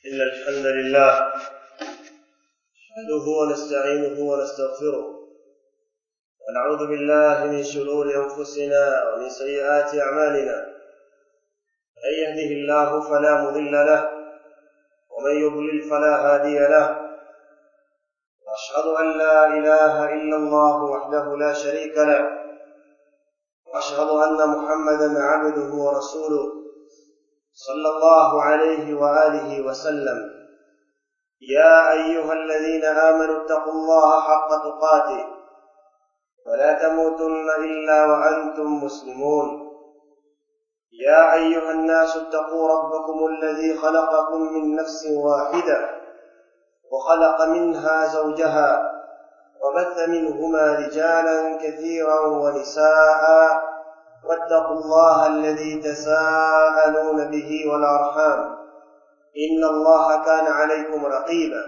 إن الحمد لله نحمده ونستعينه ونستغفره ونعوذ بالله من شرور أنفسنا ومن سيئات أعمالنا من يهده الله فلا مضل له ومن يضلل فلا هادي له وأشهد أن لا إله إلا الله وحده لا شريك له وأشهد أن محمدا عبده ورسوله صلى الله عليه وآله وسلم يا أيها الذين آمنوا اتقوا الله حق تقاته ولا تموتن إلا وأنتم مسلمون يا أيها الناس اتقوا ربكم الذي خلقكم من نفس واحدة وخلق منها زوجها وبث منهما رجالا كثيرا ونساء واتقوا الله الذي تساءلون به والأرحام إن الله كان عليكم رقيبا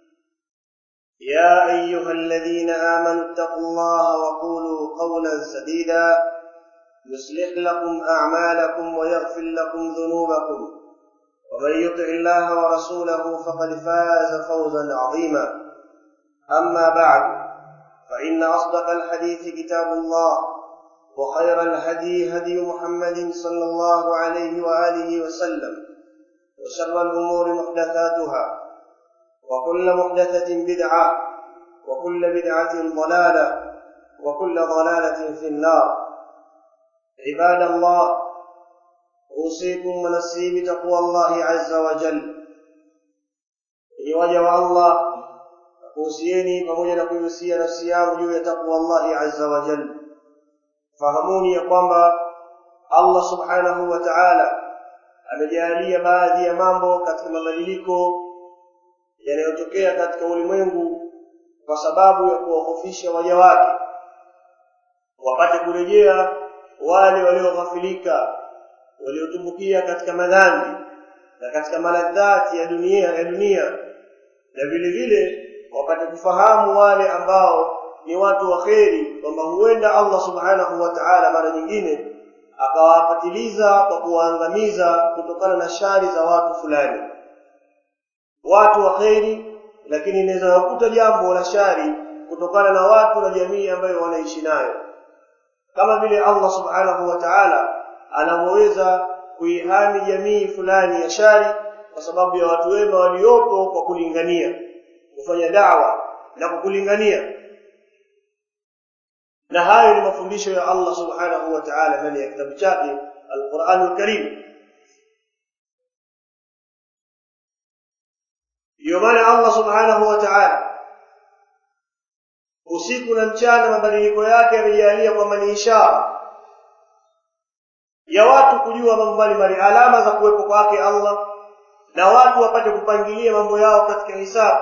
يا أيها الذين آمنوا اتقوا الله وقولوا قولا سديدا يصلح لكم أعمالكم ويغفر لكم ذنوبكم ومن يطع الله ورسوله فقد فاز فوزا عظيما أما بعد فإن أصدق الحديث كتاب الله وخير الهدي هدي محمد صلى الله عليه وآله وسلم وشر الأمور محدثاتها وكل محدثة بدعة وكل بدعة ضلالة وكل ضلالة في النار عباد الله أوصيكم ونفسي بتقوى الله عز وجل waja الله kuhusieni pamoja na kuihusia nafsi yangu juu ya takwa Allahi azza wa jalla fahamuni ya kwamba Allah subhanahu wa ta'ala amejalia baadhi ya mambo katika mabadiliko yanayotokea katika ulimwengu kwa sababu ya kuwahofisha waja wake wapate kurejea wale walioghafilika waliotumbukia katika madhambi na katika maladhati ya dunia ya dunia na vile vile wapate kufahamu wale ambao ni watu wa kheri kwamba huenda Allah subhanahu wa ta'ala mara nyingine akawapatiliza kwa kuwaangamiza kutokana na shari za watu fulani watu wa kheri lakini inaweza kukuta jambo la shari kutokana na watu na jamii ambayo wanaishi nayo kama vile Allah subhanahu wa ta'ala anavyoweza kuihami jamii fulani ya shari kwa sababu ya watu wema waliopo kwa kulingania kufanya dawa na kukulingania na hayo ni mafundisho ya Allah subhanahu wa ta'ala ndani ya kitabu chake Al-Qur'an Al-Karim ndio maana Allah subhanahu wa ta'ala usiku na mchana mabadiliko yake yamejalia kwamba ni ishara ya watu kujua mambo mbalimbali alama za kuwepo kwake Allah na watu wapate kupangilia mambo yao katika hisabu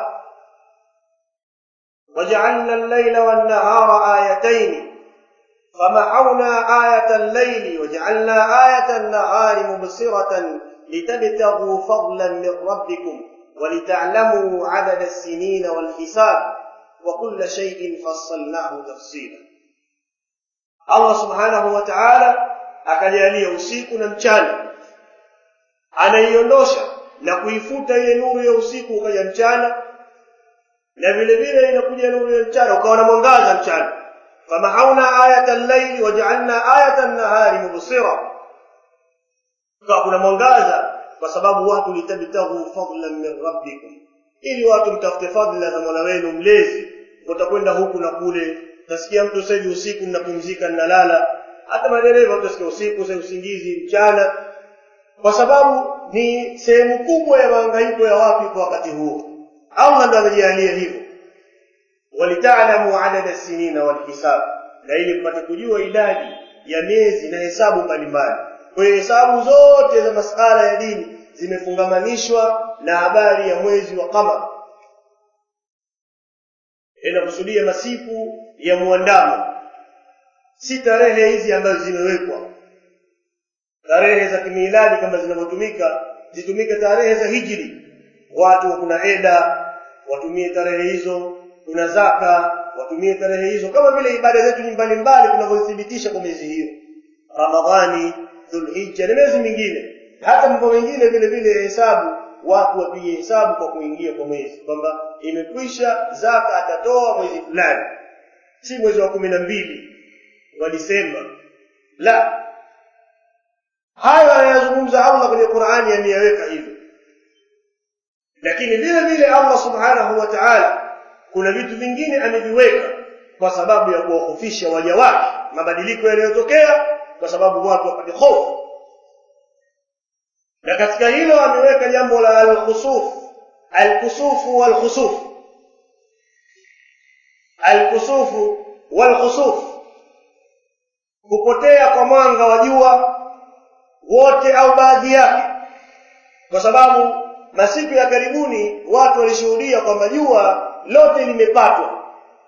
وجعلنا الليل والنهار آيتين فمحونا آية الليل وجعلنا آية النهار مبصرة لتبتغوا فضلا من ربكم ولتعلموا عدد السنين والحساب وكل شيء فصلناه تفصيلا الله سبحانه وتعالى akajalia usiku na mchana anaiondosha na kuifuta ile nuru ya usiku ukaja mchana na vile vile inakuja nuru ya mchana ukawa na mwangaza mchana famahauna ayata al-layli waja'alna ayata an-nahari mubsira kwa kuna mwangaza kwa sababu watu litabtagu fadlan min rabbikum ili watu mtafute fadla za Mola wenu mlezi utakwenda huku na kule utasikia mtu sasa usiku mnapumzika mnalala hata madereva utasikia usiku sasa usingizi mchana kwa sababu ni sehemu kubwa ya mahangaiko ya watu kwa wakati huo Allah ndo amejalia hivyo walitaalamu adada sinina walhisab na ili mpate kujua idadi ya miezi na hesabu mbalimbali kwa hiyo hesabu zote za masala ya dini zimefungamanishwa na habari ya mwezi wa qamar inakusudia masiku ya muandamo si tarehe hizi ambazo zimewekwa tarehe za kimiladi kama zinavyotumika zitumike tarehe za hijri watu kuna eda watumie tarehe hizo kuna zaka watumie tarehe hizo kama vile ibada zetu mbalimbali tunavyothibitisha kwa miezi hiyo ramadhani dhulhijja na miezi mingine hata mambo mengine vile vile hesabu watu wapige hesabu kwa kuingia kwa mwezi kwamba imekwisha zaka atatoa mwezi fulani si mwezi wa kumi na mbili wa Disemba la hayo anayazungumza Allah kwenye Qur'ani ameyaweka hivyo lakini vile vile Allah subhanahu wa ta'ala kuna vitu vingine ameviweka kwa sababu ya kuwahofisha waja wake mabadiliko yanayotokea kwa sababu watu wapate hofu na katika hilo ameweka jambo la al-khusuf al-kusufu wal-khusuf al-kusufu wal-khusuf kupotea kwa mwanga wa jua wote au baadhi yake kwa sababu masiku ya karibuni watu walishuhudia kwamba jua lote limepatwa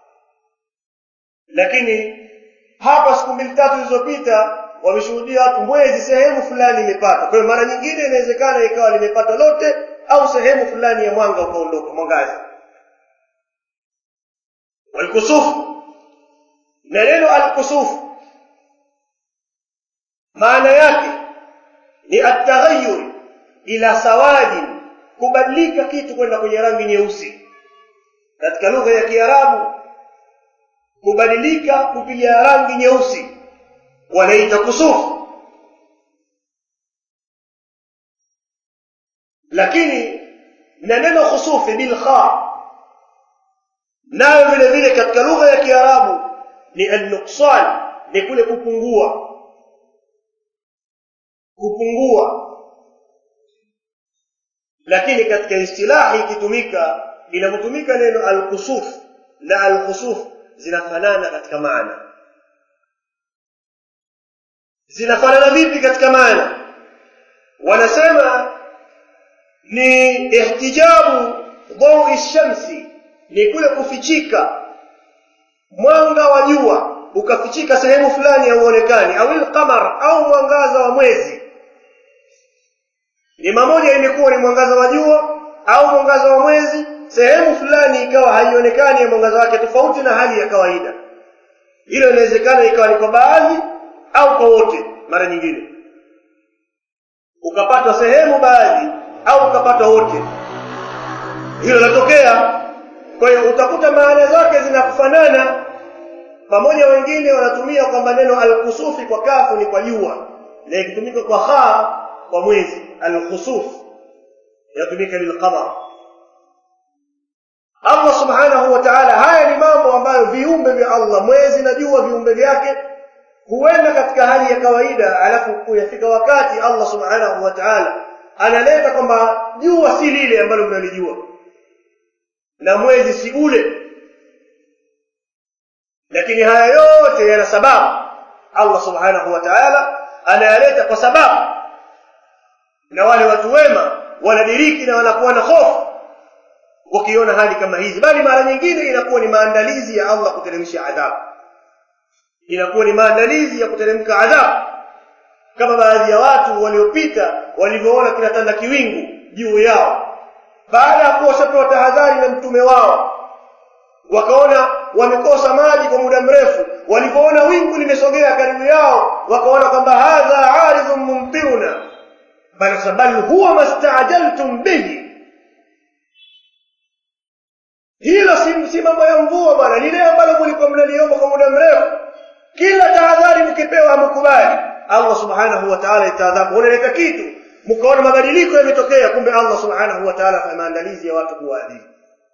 lakini hapa siku mbili tatu zilizopita wameshuhudia watu mwezi sehemu fulani imepata kwa hiyo mara nyingine inawezekana ikawa limepata lote au sehemu fulani ya mwanga ukaondoka mwangaza walkusufu na neno alkusufu maana yake ni ataghayyur ila sawadi kubadilika kitu kwenda kwenye rangi nyeusi katika lugha ya Kiarabu kubadilika kupiga rangi nyeusi wanaita kusufu lakini na neno khusufi bil kha nayo vile vile katika lugha ya Kiarabu ni an-nuqsan ni kule kupungua kupungua lakini katika istilahi ikitumika inapotumika neno al-kusuf na al-khusuf zinafanana katika maana zinafanana vipi katika maana wanasema ni ihtijabu dhawi shamsi ni kule kufichika mwanga wa jua ukafichika sehemu fulani hauonekani au al-qamar au mwangaza wa mwezi ni mamoja imekuwa ni mwangaza wa jua au mwangaza wa mwezi sehemu fulani ikawa haionekani ya mwangaza wake tofauti na hali ya kawaida hilo inawezekana ikawa ni kwa baadhi au kwa wote mara nyingine ukapatwa sehemu baadhi au ukapatwa wote hilo linatokea kwa hiyo utakuta maana zake zinakufanana pamoja wengine wanatumia kwamba neno alkusufi kwa kafu ni kwa jua na ikitumika kwa kha kwa mwezi alkhusuf yatumika lilqamar Allah subhanahu wa ta'ala haya ni mambo ambayo viumbe vya Allah mwezi na jua viumbe vyake huenda katika hali ya kawaida alafu kuyafika wakati Allah subhanahu wa ta'ala analeta kwamba jua si lile ambalo mnalijua na mwezi si ule lakini haya yote yana sababu Allah subhanahu wa ta'ala anayaleta kwa sababu na wale watu wema wanadiriki na wanakuwa na hofu wakiona hali kama hizi bali mara nyingine inakuwa ni maandalizi ya Allah kuteremsha adhabu inakuwa ni maandalizi ya kuteremka adhabu kama baadhi ya watu waliopita walivyoona kinatanda kiwingu juu yao baada ya kuwa washapewa tahadhari na mtume wao wakaona wamekosa maji kwa muda mrefu walivyoona wingu limesogea karibu yao wakaona kwamba hadha aridhun mumtiruna bal bal huwa mastaajaltum bihi hilo si, si mambo ya mvua bwana lile ambalo mlikuwa mnaliomba kwa muda mrefu kila tahadhari mkipewa hamkubali Allah subhanahu wa ta'ala itaadhabu unaleta kitu mkaona mabadiliko yametokea kumbe Allah subhanahu wa ta'ala kwa maandalizi ya watu kuwaadhibu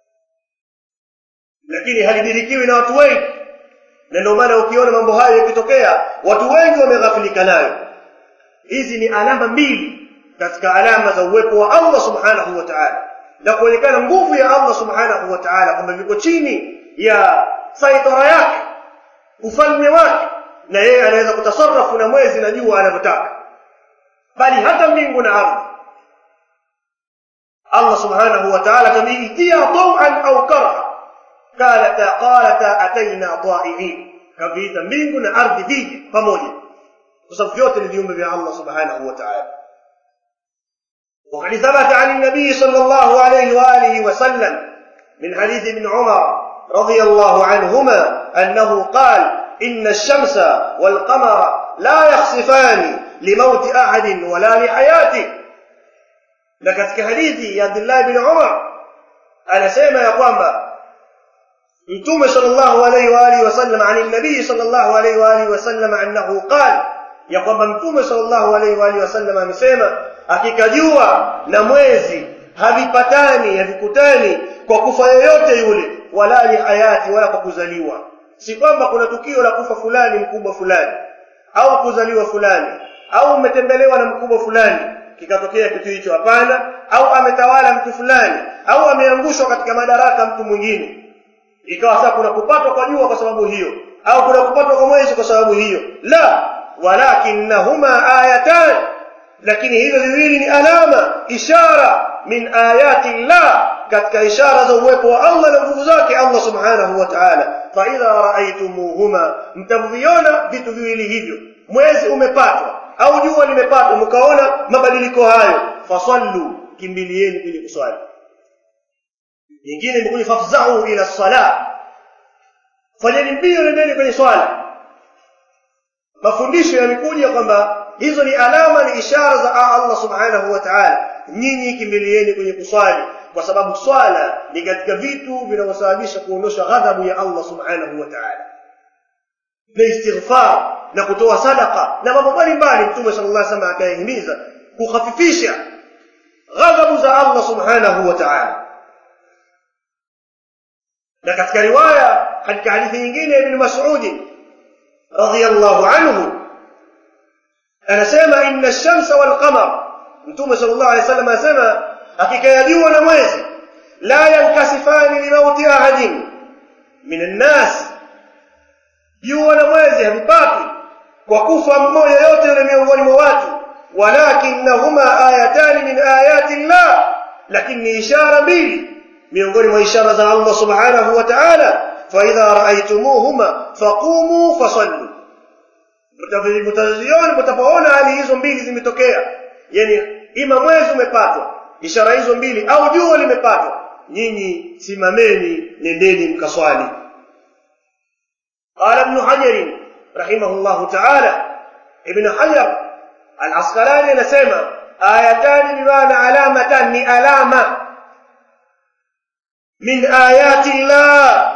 lakini halidirikiwi na watu wengi na ndio maana ukiona mambo hayo yakitokea watu wengi wameghafilika nayo hizi ni alama mbili katika alama za uwepo wa Allah subhanahu wa ta'ala na kuonekana nguvu ya Allah subhanahu wa ta'ala kwamba viko chini ya saitara yake ufalme wake na yeye anaweza kutasarrafu na mwezi na jua anavyotaka bali hata mbingu na ardhi Allah subhanahu wa ta'ala kamiitia taw'an au karha qalata qalata ataina ta'iin kaviita mbingu na ardhi vije pamoja kwa sababu vyote ni viumbe vya Allah subhanahu wa ta'ala وقد ثبت عن النبي صلى الله عليه وآله وسلم من حديث ابن عمر رضي الله عنهما أنه قال إن الشمس والقمر لا يخسفان لموت أحد ولا لحياته na katika hadithi ya Abdullah bin Umar anasema ya kwamba mtume sallallahu alayhi wa alihi wasallam ani nabii sallallahu alayhi wa alihi wasallam annahu qala ya kwamba mtume sallallahu alayhi wa alihi wasallam amesema hakika jua na mwezi havipatani havikutani kwa kufa yoyote yule wala ni hayati wala kwa kuzaliwa si kwamba kuna tukio la kufa fulani mkubwa fulani au kuzaliwa fulani au umetembelewa na mkubwa fulani kikatokea kitu hicho hapana au ametawala mtu fulani au ameangushwa katika madaraka mtu mwingine ikawa sasa kuna kupatwa kwa jua kwa sababu hiyo au kuna kupatwa kwa mwezi kwa sababu hiyo la walakinnahuma ayatan lakini hivyo viwili ni alama ishara min ayati llah katika ishara za uwepo wa Allah na nguvu zake Allah subhanahu wa ta'ala fa idha ra'aytumuhuma mtaviona vitu viwili hivyo mwezi umepatwa au jua limepatwa mkaona mabadiliko hayo fasallu kimbilieni ili kuswali nyingine imekuja fafzahu ila sala fanyeni mbio nendeni kwenye swala mafundisho yamekuja kwamba hizo ni alama ni ishara za Allah subhanahu wa ta'ala nyinyi kimbilieni kwenye kuswali kwa sababu swala ni katika vitu vinavyosababisha kuondosha ghadhabu ya Allah subhanahu wa ta'ala na istighfar na kutoa sadaka na mambo mbalimbali mtume sallallahu alaihi wasallam akayahimiza kukhafifisha ghadhabu za Allah subhanahu wa ta'ala na katika riwaya katika hadithi nyingine ibn Mas'ud radhiyallahu anhu anasema inna ash-shamsa wal qamar mtume sallallahu alaihi wasallam anasema hakika ya jua na mwezi la yankasifani limauti ahadin min an-nas jua na mwezi havipati kwa kufa mmoja yote yule miongoni mwa watu walakinnahuma ayatani min ayati llah lakini ishara mbili miongoni mwa ishara za Allah subhanahu wa ta'ala fa idha ra'aytumuhuma faqumu fasallu mtaziona mtapoona hali hizo mbili zimetokea yani ima mwezi umepatwa ishara hizo mbili au jua limepatwa nyinyi simameni nendeni mkaswali قال ابن حجر رحمه الله تعالى ابن حجر العسقلاني نسمع آيتان بمعنى علامتان ni alama من آيات الله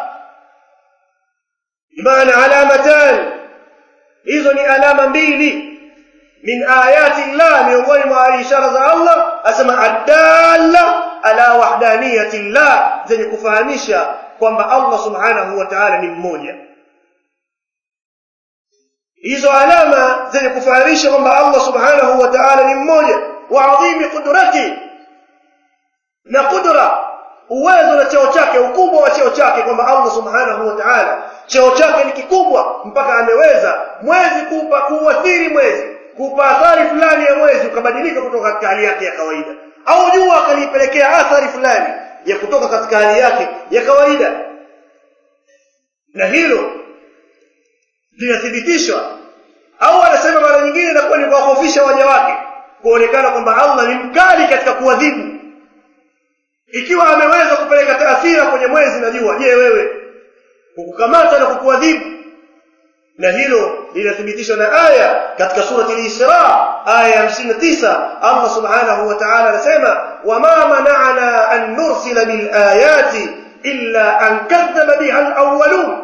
بمعنى علامتان hizo ni alama mbili min ayati llah miongoni mwa ishara za Allah asema adalla ala wahdaniyati llah zenye kufahamisha kwamba Allah subhanahu wa ta'ala ni mmoja hizo alama zenye kufahamisha kwamba Allah subhanahu wa ta'ala ni mmoja wa adhimi qudrati na qudra uwezo na cheo chake ukubwa wa cheo chake kwamba Allah subhanahu wa ta'ala cheo chake ni kikubwa mpaka ameweza mwezi kupa kuathiri mwezi kupa athari fulani ya mwezi ukabadilika kutoka katika hali yake ya kawaida au jua akalipelekea athari fulani ya kutoka katika hali yake ya kawaida na hilo linathibitishwa au anasema mara nyingine inakuwa ni kuwahofisha waja wake kuonekana kwamba Allah ni mkali katika kuadhibu ikiwa ameweza kupeleka taathira kwenye mwezi na jua je wewe kukukamata na kukuadhibu na hilo linathibitishwa na aya katika surati al-Isra aya ya 59 Allah subhanahu wa ta'ala anasema wama mana'ana an nursila bil ayati illa an kadhaba biha al-awwalun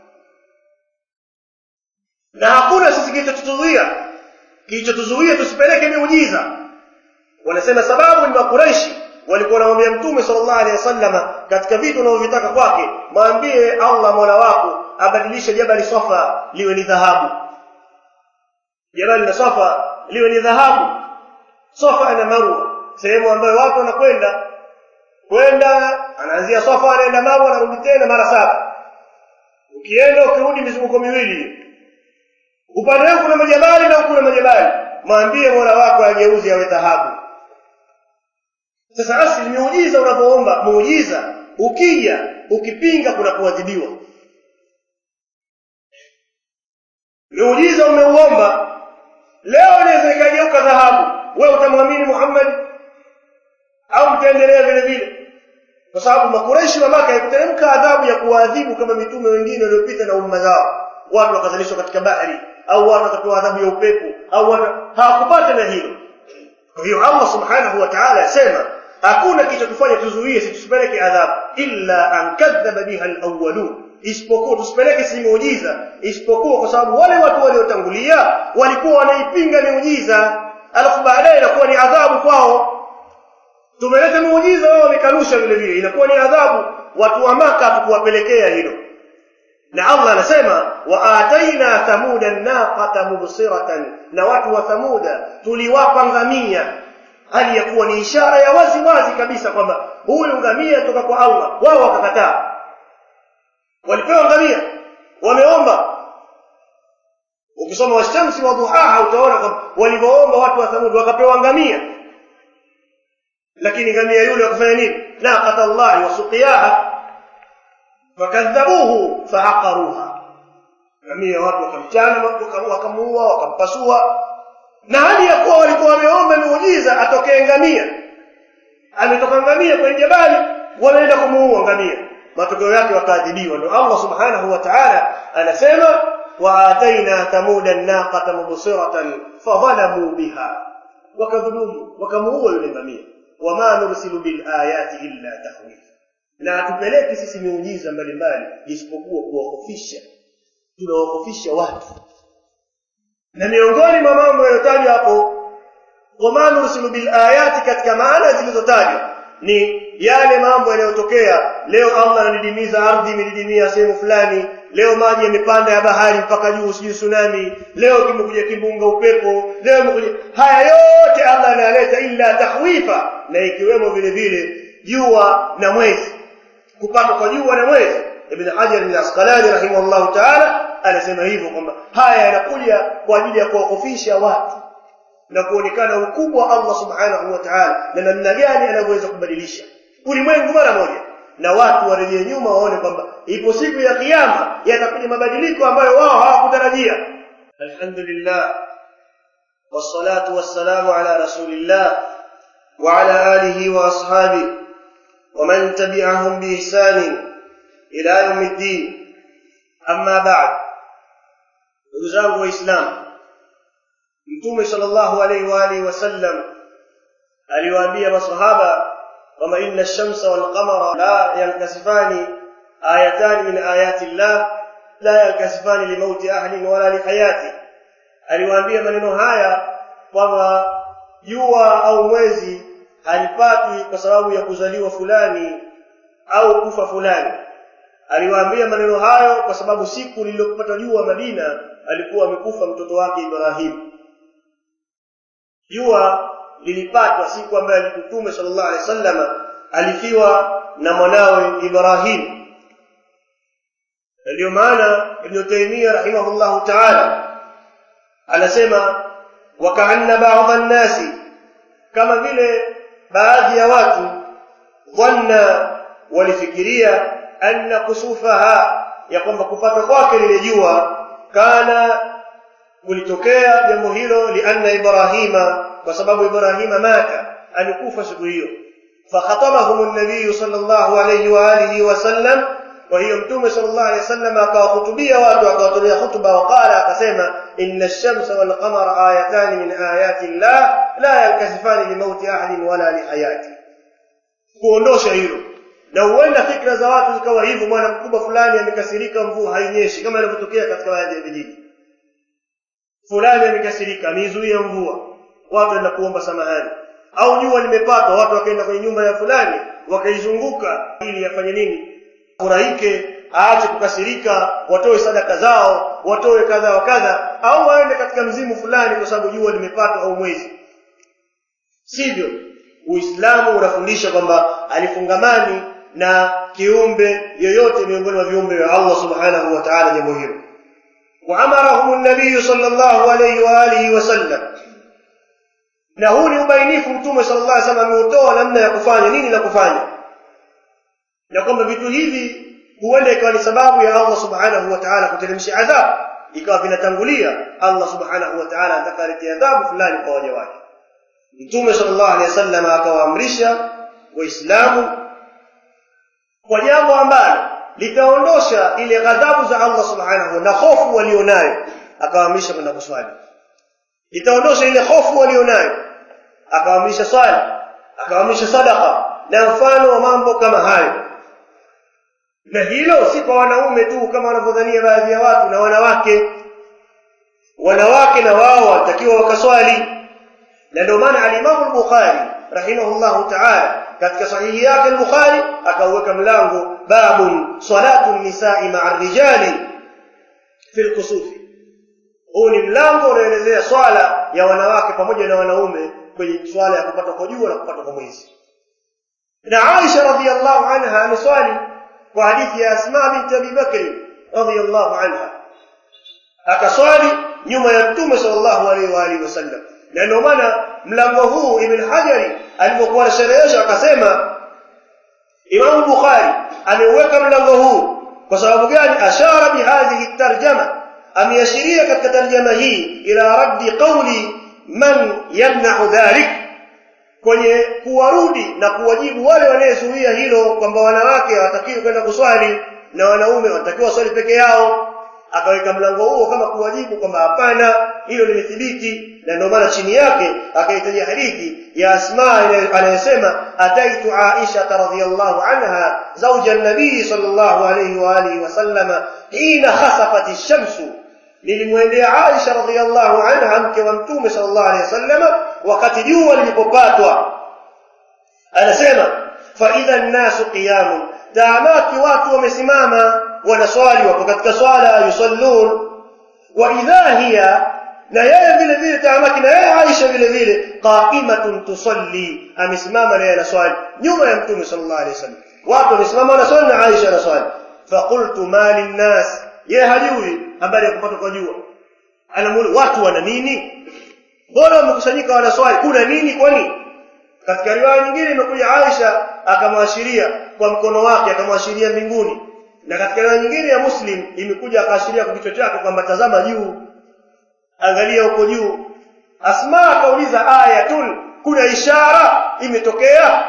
na hakuna sisi kilichotuzuia kilichotuzuia tusipeleke miujiza wanasema sababu ni makuraishi walikuwa wanamwambia mtume sallallahu alaihi wasallam katika vitu wanavyotaka kwake mwambie Allah Mola wako abadilishe jabali Safa liwe ni dhahabu jabali la Safa liwe ni dhahabu Safa na Marwa sehemu ambayo watu wanakwenda kwenda anaanzia Safa anaenda Marwa anarudi tena mara saba ukienda ukirudi mizunguko miwili upande wako kuna majabali na huku kuna majabali mwambie Mola wako ageuze awe dhahabu sasa asili miujiza unapoomba muujiza ukija ukipinga kuna kuadhibiwa miujiza umeuomba leo inaweza ikageuka dhahabu wewe utamwamini Muhammad au mtaendelea vile vile kwa sababu makureishi wa Maka ikuteremka adhabu ya kuwaadhibu kama mitume wengine waliopita na umma zao watu wakazalishwa katika bahari au watu wakapewa adhabu ya upepo au watu hawakupata na hilo kwa hiyo Allah subhanahu wa ta'ala anasema hakuna kilichotufanya tuzuie si tusipeleke adhabu illa an kadhaba biha alawwalun isipokuwa tusipeleke si miujiza isipokuwa kwa sababu wale watu waliotangulia walikuwa wanaipinga miujiza alafu baadaye inakuwa ni adhabu kwao tumeleta muujiza wao wamekanusha vile vile inakuwa ni adhabu watu wa maka hatukuwapelekea hilo na allah anasema wa ataina thamuda naqata mubsiratan na watu wa thamuda tuliwapa ngamia hali ya kuwa ni ishara ya wazi wazi kabisa kwamba huyu ngamia toka kwa allah wao wakakataa walipewa ngamia wameomba ukisoma washamsi wa duhaha utaona kwamba walivyoomba watu wa thamud wakapewa ngamia lakini ngamia yule wakafanya nini naqata llahi wa suqiyaha fakadhabuhu faaqaruha ngamia watu wakamchana wakamuua wakampasua na hali ya kuwa walikuwa wameomba miujiza atokee ngamia ametoka ngamia kwenye jabali wanaenda kumuua ngamia matokeo yake wakaadhibiwa ndio allah subhanahu wa ta'ala anasema waataina thamuda naqata mubsiratan fadhalamu biha wakadhulumu wakamuua yule ngamia wama nursilu bilayati illa tahwifa na hatupeleki sisi miujiza mbalimbali isipokuwa kuwahofisha tunawahofisha watu na miongoni mwa mambo yaliyotajwa hapo wama nursilu bilayati katika maana zilizotajwa ni yale mambo yanayotokea leo allah anadidimiza ardhi imedidimia sehemu fulani leo maji yamepanda ya bahari mpaka juu sijui tsunami leo kimekuja kimbunga upepo leo imekuja haya yote allah anayaleta illa tahwifa na ikiwemo vile vile jua na mwezi kupatwa kwa jua na mwezi ibn hajar al-asqalani rahimahullah ta'ala anasema hivyo kwamba haya yanakuja kwa ajili ya kuwakofisha watu na kuonekana ukubwa wa Allah subhanahu wa ta'ala na namna gani anavyoweza kubadilisha ulimwengu mara moja na watu warejee nyuma waone kwamba ipo siku ya kiyama yatakuja mabadiliko ambayo wao hawakutarajia alhamdulillah wassalatu wassalamu ala rasulillah wa ala alihi wa ashabihi ومن تبعهم بإحسان إلى يوم الدين أما بعد نdugu waislamu mtume sallallahu alaihi wa alihi wasallam aliwaambia masahaba kwamba inna ash-shamsa wal qamara la yankasifani ayatan min ayati llah la yankasifani limauti ahadin wala lihayati aliwaambia maneno haya kwamba jua au mwezi halipatwi kwa sababu ya kuzaliwa fulani au kufa fulani aliwaambia maneno hayo kwa sababu siku lililopata jua Madina alikuwa amekufa mtoto wake Ibrahim jua lilipatwa siku ambayo Mtume sallallahu alaihi wasallam alifiwa na mwanawe Ibrahim ndio maana Ibn Taymiyyah rahimahullahu ta'ala anasema wakaanna ba'dha an-nasi kama vile baadhi ya watu dhanna walifikiria anna kusufaha ya kwamba kupata kwake lile jua kana kulitokea jambo hilo lianna ibrahima kwa sababu ibrahima mata alikufa siku hiyo fakhatabahum an-nabiy sallallahu alayhi wa alihi wa sallam kwa hiyo mtume sallallahu alayhi wasallam akawahutubia watu akawatolea hutuba waqala akasema inna ash-shamsa wal qamara ayatan min ayati llah la yankasifani limauti ahadin wala lihayati kuondosha hilo na huenda fikra za watu zikawa hivyo bwana mkubwa fulani amekasirika mvua hainyeshi kama inavyotokea katika baadhi ya vijiji fulani amekasirika ameizuia mvua watu wenda kuomba samahani au jua limepatwa watu wakaenda kwenye nyumba ya fulani wakaizunguka ili yafanye nini furahike aache kukasirika watoe sadaka zao watoe kadha wa kadha au waende katika mzimu fulani kwa sababu jua limepatwa au mwezi sivyo uislamu unafundisha kwamba alifungamani na kiumbe yoyote miongoni mwa viumbe vya Allah subhanahu wa ta'ala jambo hilo وامرهم النبي صلى الله عليه واله وسلم na huu ni ubainifu mtume sallallahu alaihi wasallam ameutoa namna ya kufanya nini la kufanya na kwamba vitu hivi huenda ikawa ni sababu ya Allah subhanahu wa ta'ala kuteremsha adhabu ikawa vinatangulia Allah subhanahu wa ta'ala atakaletea adhabu fulani kwa waja wake mtume sallallahu alaihi wasallam akawaamrisha waislamu kwa jambo ambalo litaondosha ile ghadhabu za Allah subhanahu na hofu walionayo akawaamrisha kwenda kuswali itaondosha ile hofu walionayo akawaamrisha swali akaamrisha sadaka na mfano wa mambo kama hayo na hilo si kwa wanaume tu kama wanavyodhania baadhi ya watu na wanawake wanawake na wao watakiwa wakaswali na ndio maana alimamu al-bukhari rahimahullahu ta'ala katika sahihi yake al-bukhari akauweka mlango babun salatu nisai ma'a rijali fi al-kusufi huu ni mlango unaelezea swala ya wanawake pamoja na wanaume kwenye swala ya kupata kwa jua na kupata kwa mwezi na Aisha radhiyallahu anha ameswali kwa hadithi ya Asma binti Abi Bakr radhiyallahu anha akaswali nyuma ya Mtume sallallahu alaihi wa alihi wasallam na ndio maana mlango huu Ibn Hajari alipokuwa anasherehesha akasema Imam Bukhari ameuweka mlango huu kwa sababu gani ashara bihadhihi tarjama ameashiria katika tarjama hii ila raddi qawli man yamna'u dhalik kwenye kuwarudi na kuwajibu wale wanayezuia hilo kwamba wanawake hawatakiwi kwenda kuswali na wanaume wanatakiwa swali peke yao akaweka mlango huo kama kuwajibu kwamba hapana hilo limethibiti na ndio maana chini yake akahitaji hadithi ya Asma anayesema ataitu Aisha radhiyallahu anha zawja an-nabii sallallahu alayhi wa alihi wasallama hina khasafat ash-shamsu nilimwendea Aisha radhiyallahu anha mke wa mtume sallallahu alayhi wasallama wakati jua lilipopatwa anasema fa idha an-nasu qiyamun taamaki watu wamesimama wanaswali wako katika swala yusallun wa idha hiya na yeye vile vile taamaki na yeye Aisha vile vile qa'imatun tusalli amesimama na yeye anaswali nyuma ya mtume sallallahu alayhi wasallam watu wamesimama wanaswali na Aisha anaswali faqultu ma linnas yeye hajui habari ya kupata kwa jua anamuuliza watu wana nini mbona wamekusanyika wanaswali kuna nini kwani katika riwaya nyingine imekuja Aisha akamwashiria kwa mkono wake akamwashiria mbinguni na katika riwaya nyingine ya Muslim imekuja akaashiria kwa kichwa chake kwamba tazama juu angalia huko juu Asma akauliza ayatul kuna ishara imetokea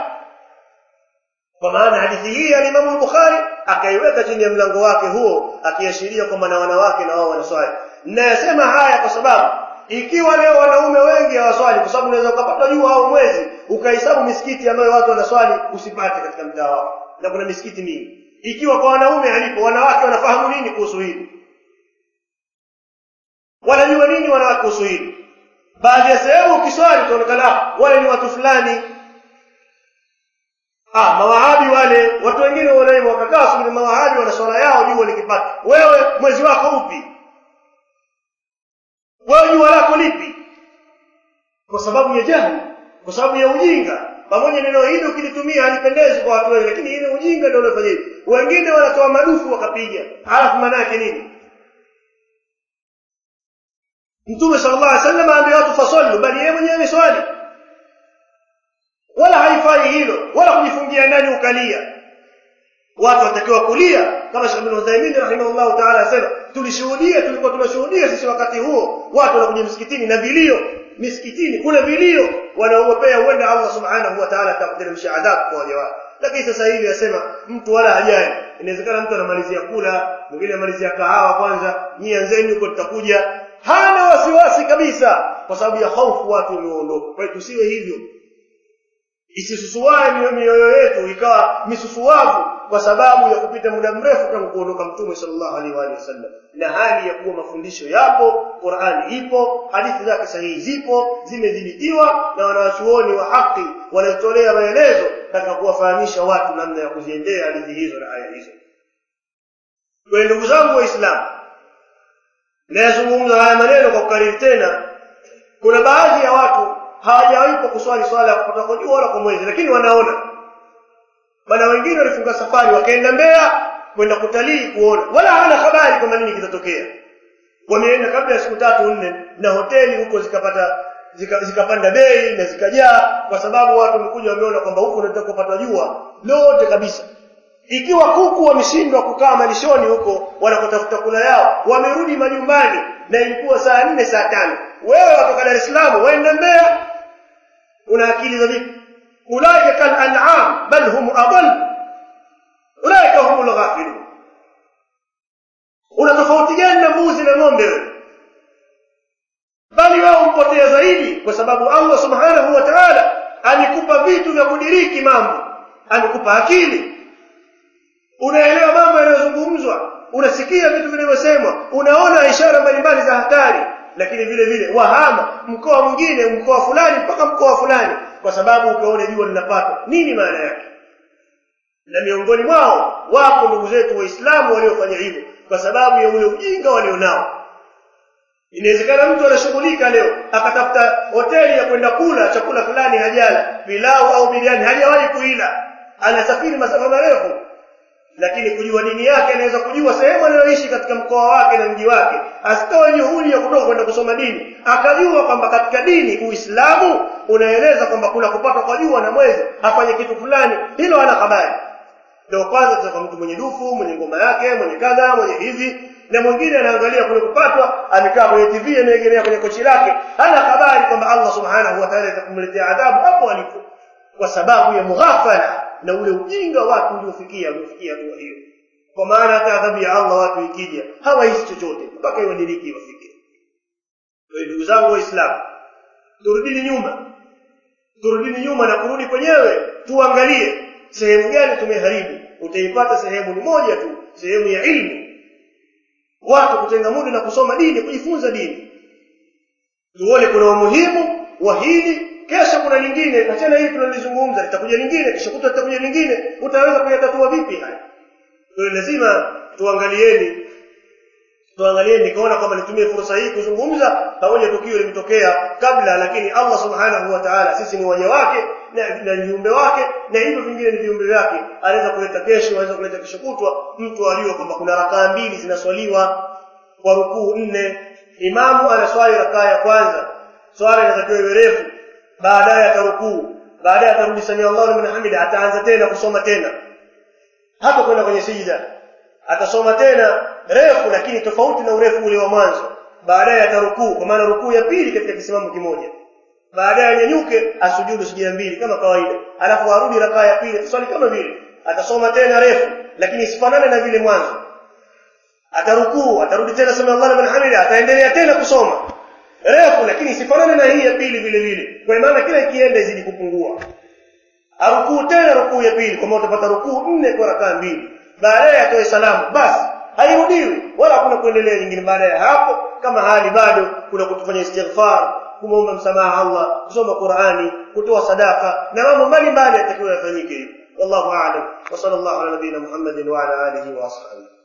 kwa maana hadithi hii ya Imam Bukhari akaiweka chini ya mlango wake huo akiashiria kwamba na wanawake na wao wanaswali nayasema haya kwa sababu ikiwa leo wanaume wengi hawaswali kwa sababu unaweza ukapata jua au mwezi ukahesabu misikiti ambayo watu wanaswali usipate katika mtaa wako na kuna misikiti mingi ikiwa kwa wanaume halipo wanawake wanafahamu nini kuhusu hili wanajua nini wanawake kuhusu hili baadhi ya sehemu ukiswali utaonekana wale ni watu fulani ah mawahabi wale watu wengine wanaima wakakaa subiri mawahabi wana swala yao jua likipata wewe mwezi wako upi wewe jua lako lipi kwa sababu ya jahili kwa sababu ya ujinga pamoja neno hili ukilitumia halipendezi kwa watu wengi lakini ile ujinga ndio unafanya hivi wengine wanatoa madufu wakapiga halafu maana yake nini Mtume sallallahu alaihi wasallam aambia watu fasallu bali yeye mwenyewe swali wala haifai hilo wala kujifungia ndani ukalia watu watakiwa kulia kama Sheikh Ibn Uthaymeen rahimahullah ta'ala asema tulishuhudia tulikuwa tunashuhudia sisi wakati huo watu wanakuja msikitini na vilio misikitini kuna vilio wanaogopea huenda Allah subhanahu wa ta'ala atamteremsha adhabu kwa wale watu lakini sasa hivi asema mtu wala hajali inawezekana mtu anamalizia kula mwingine anamalizia kahawa kwanza nyie anzeni huko tutakuja hana wasiwasi kabisa kwa sababu ya hofu watu wameondoka kwa hiyo tusiwe hivyo isisusuae mioyo yetu ikawa misusuavu kwa sababu ya kupita muda mrefu tangu kuondoka mtume sallallahu alaihi wa sallam na hali ya kuwa mafundisho yapo Qur'ani ipo hadithi zake sahihi zipo zimedhibitiwa na wanawachuoni wa haki wanatolea maelezo katika kuwafahamisha watu namna ya kuziendea hadithi hizo na aya hizo kwa ndugu zangu waislamu nayazungumza haya maneno kwa kukariri tena kuna baadhi ya watu hawajawahi kuswali swala ya kupata kwa jua wala kwa mwezi lakini wanaona bana wengine walifunga safari wakaenda Mbeya kwenda kutalii kuona wala hawana habari kwamba nini kitatokea wameenda kabla ya siku tatu nne na hoteli huko zikapata zika, zikapanda bei na zikajaa kwa sababu watu wamekuja wameona kwamba huko unataka kupata jua lote kabisa ikiwa kuku wameshindwa kukaa malishoni huko wanakotafuta kula yao wamerudi majumbani na ilikuwa saa nne saa tano wewe watoka Dar es Salaam waenda Mbeya una akili za vipi ulaika kal an'am bal hum adall ulaika humul ghafilun una tofauti gani na mbuzi na ng'ombe wewe bali wao mpotea zaidi kwa sababu Allah subhanahu wa ta'ala amekupa vitu vya kudiriki mambo amekupa akili unaelewa mambo yanayozungumzwa unasikia vitu vinavyosemwa unaona ishara mbalimbali za hatari lakini vile vile wahama mkoa mwingine mkoa fulani mpaka mkoa fulani kwa sababu ukaona jua linapata nini maana yake na miongoni mwao wapo ndugu zetu waislamu waliofanya hivyo kwa sababu ya ule ujinga walionao inawezekana mtu anashughulika leo akatafuta hoteli ya kwenda kula chakula fulani hajala pilau au biriani hajawahi kuila anasafiri masafa marefu lakini kujua dini yake anaweza kujua sehemu anayoishi katika mkoa wake na mji wake asitoe juhudi ya kutoka kwenda kusoma dini akajua kwamba katika dini uislamu unaeleza kwamba kuna kupatwa kwa jua na mwezi afanye kitu fulani hilo hana habari ndio kwanza tutaka mtu mwenye dufu mwenye ngoma yake mwenye kadha mwenye hivi na mwingine anaangalia kule kupatwa amekaa kwenye TV ameegemea kwenye kochi lake hana habari kwamba Allah subhanahu wa ta'ala atakumletea adhabu hapo alipo kwa sababu ya mughafala na ule ujinga watu uliofikia uliofikia hatua hiyo kwa maana hata adhabu ya Allah watu ikija hawahisi chochote mpaka iwadiriki wafike kwa ndugu zangu waislamu turudini nyuma turudini nyuma na kurudi kwenyewe tuangalie sehemu gani tumeharibu utaipata sehemu ni moja tu sehemu ya ilmu watu kutenga muda na kusoma dini kujifunza dini tuone kuna umuhimu wa hili kesho kuna lingine na tena hili tunalizungumza litakuja lingine kisha kutwa litakuja lingine utaweza kuyatatua vipi haya kwa hiyo lazima tuangalieni tuangalieni nikaona kwamba nitumie fursa hii kuzungumza pamoja tukio limetokea kabla lakini Allah subhanahu wa ta'ala sisi ni waja wake na, na viumbe wake na hivyo vingine ni viumbe vyake anaweza kuleta kesho anaweza kuleta kesho kutwa mtu aliyo kwamba kuna rakaa mbili zinaswaliwa kwa rukuu nne imamu anaswali rakaa ya kwanza swala inatakiwa iwe refu baadaye atarukuu baadaye atarudi sami Allahu liman hamida ataanza tena kusoma tena hata kwenda kwenye sijida atasoma tena refu lakini tofauti na urefu ule wa mwanzo baadaye atarukuu kwa maana rukuu ya pili katika kisimamo kimoja baadaye anyanyuke asujudu sijida mbili kama kawaida alafu arudi rakaa ya pili swali kama vile atasoma tena refu lakini isifanane na vile mwanzo atarukuu atarudi tena sami Allahu liman hamida ataendelea tena kusoma refu lakini isifanane na hii ya pili vile vile kwa maana kila ikienda izidi kupungua arukuu tena rukuu ya pili kama utapata rukuu nne kwa rakaa mbili baadaye atoe salamu basi hairudiwi wala hakuna kuendelea nyingine baada ya hapo kama hali bado kuna kutufanya istighfar kumwomba msamaha Allah kusoma Qur'ani kutoa sadaka na mambo mbalimbali yatakiwa yafanyike wallahu a'lam wa sallallahu ala nabiyina Muhammadin wa ala alihi wa ashabihi